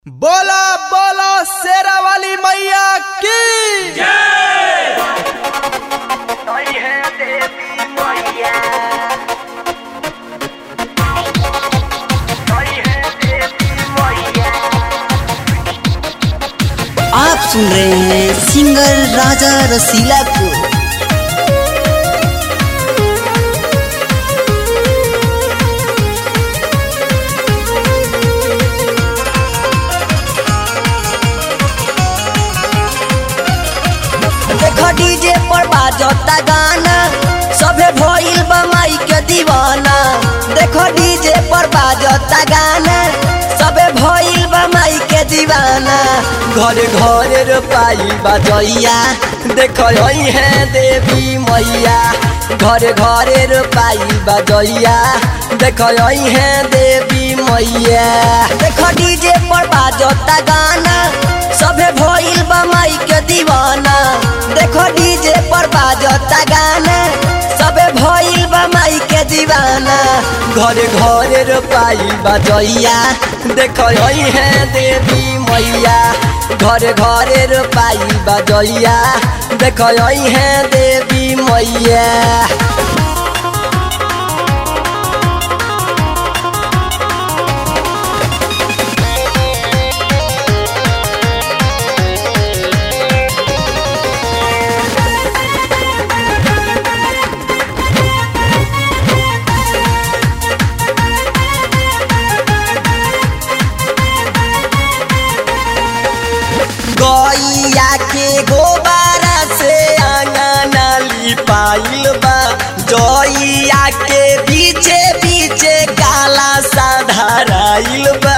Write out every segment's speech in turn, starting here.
बोला बोला शेरा वाली मैया की Soy gente Moya. Soy gente Moya. आप सुन रहे हैं सिंगर राजा रसीला को देखो डीजे पर बाजता गाना सभे भइल बा माई के दीवाना देखो डीजे पर बाजता गाना सभे भइल बा माई के दीवाना घरे घरे रोपाई बजैया देखो यही है देवी मैया घरे घरे रोपाई बजैया देखो यही है देवी मैया देखो डीजे पर बाजता गाना सभे भइल बा माई के दीवाना देखो डीजे पर बाजता गाना सबे भइल बा माई के दीवाना घरे घरे रोपाई बजैया देखो यही है देवी मैया घरे घरे रोपाई बजैया देखो यही है देवी मैया गैया के गोबारा से आंगना लिपाइल बा जइया के पीछे पीछे काला सा धराइल बा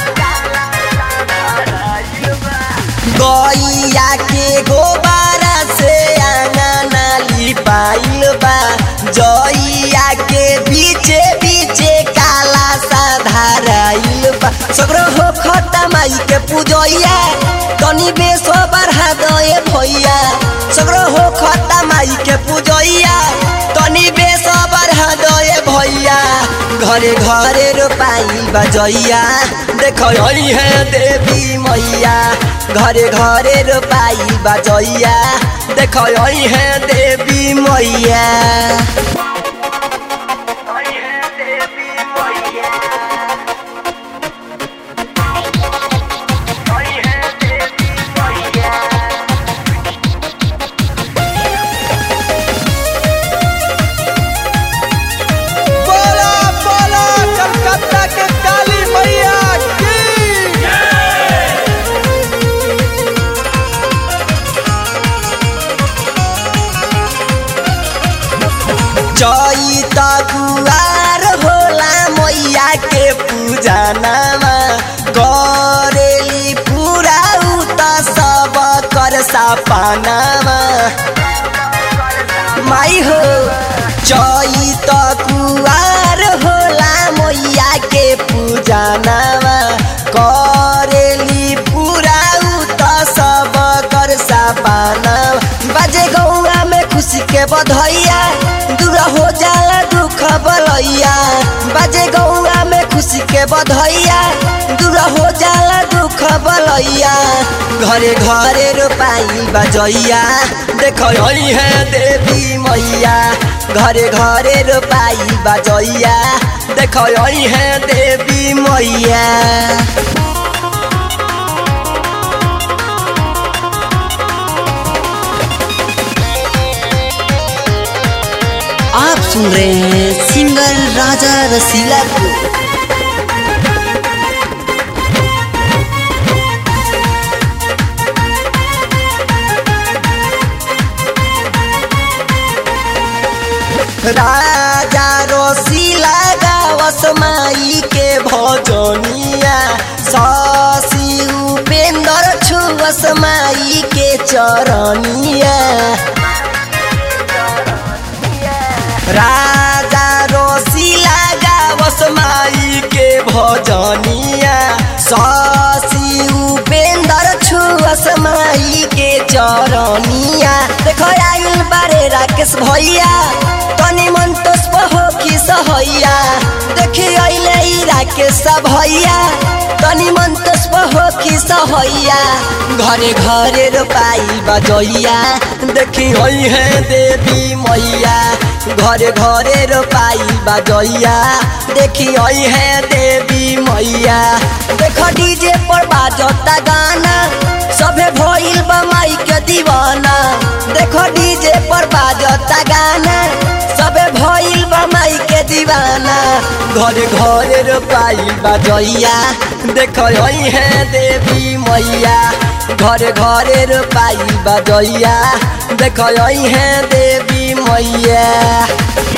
गैया के गोबारा से आंगना लिपाइल बा जइया के पीछे पीछे काला सा धराइल बा सगरो हो खता माई के पूजैया तनी बेसो बढ़ा दए भैया सगरो हो खता माई के पूजैया तनी बेसो बढ़ा दए भैया घरे घरे रोपाई बजैया देखो यही है देवी मैया घरे घरे रोपाई बजैया देखो यही है देवी मैया Soy gente Moya. Soy gente Moya. बोला बोला कलकत्ता के काली मैया की चैत कुवार होला मैया के पूजा नामा करेली पूरा उत सब कर सपनामा माई हो चैत कुवार होला मैया के पूजा नामा करेली पूरा उत सब कर सपना बाजे गौआ में खुशी के बधैया दूर हो जाला दुख बलैया बाजे गौआ में खुशी के बधैया दूर हो जाला दुख बलैया घरे घरे रोपाई बजैया देखो यही है देवी मैया घरे घरे रोपाई बजैया देखो यही है देवी मैया आप सुन रहे हैं सिंगर राजा रसीला को राजा रसीला गावस माई के भजनिया शशि उपेंद्र छुवस माई के चरनिया राजा रसीला गावस माई के भजनिया शशि उपेंद्र छुअस माई के चरनिया देखो आइल बारे राकेश भैया तनी मन तो हो की सहैया देखी अइले ई राकेश भैया तनी मन तो हो की सहैया घरे घरे रोपाई बजैया देखी होई है देवी मैया घरे घरे रोपाई बजैया देखी होई है देवी मैया देख डीजे पर बाजता गाना सभे भइल बा माई के दीवाना देखो डीजे पर बाजता गाना सबे भइल बा माई के दीवाना घरे घरे रोपाई बजैया देखो होई है देवी मैया घरे घरे रोपाई बजैया देखो होई है देवी मैया